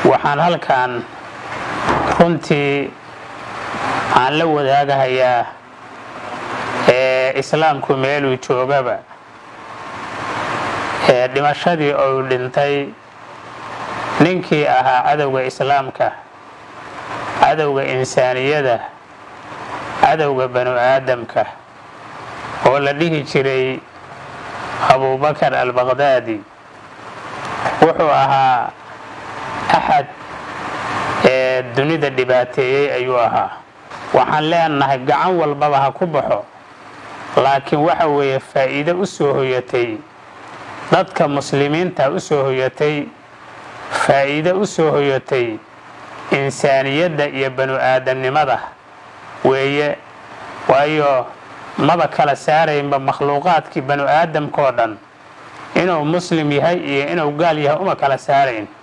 waxaan halkan runtii aan la wadaagahayaa ee islaamku meeluu joogaba ee dhimashadii ou dhintay ninkii ahaa cadowga islaamka cadowga insaaniyada cadowga banu aadamka oo la dhihi jiray abubakar albaqdaadi wuxuu ahaa axad ee dunida dhibaateeyey ayuu ahaa waxaan leenahay gacan walbaba ha ku baxo laakiin waxa weeye faa'iido u soo hoyatay dadka muslimiinta u soo hoyatay faa'iido u soo hoyatay insaaniyadda iyo banu aadamnimada weeye waayo maba kala saaraynba makhluuqaadkii banu aadamkao dhan inuu muslim yahay iyo inuu gaal yahay uma kala saarayn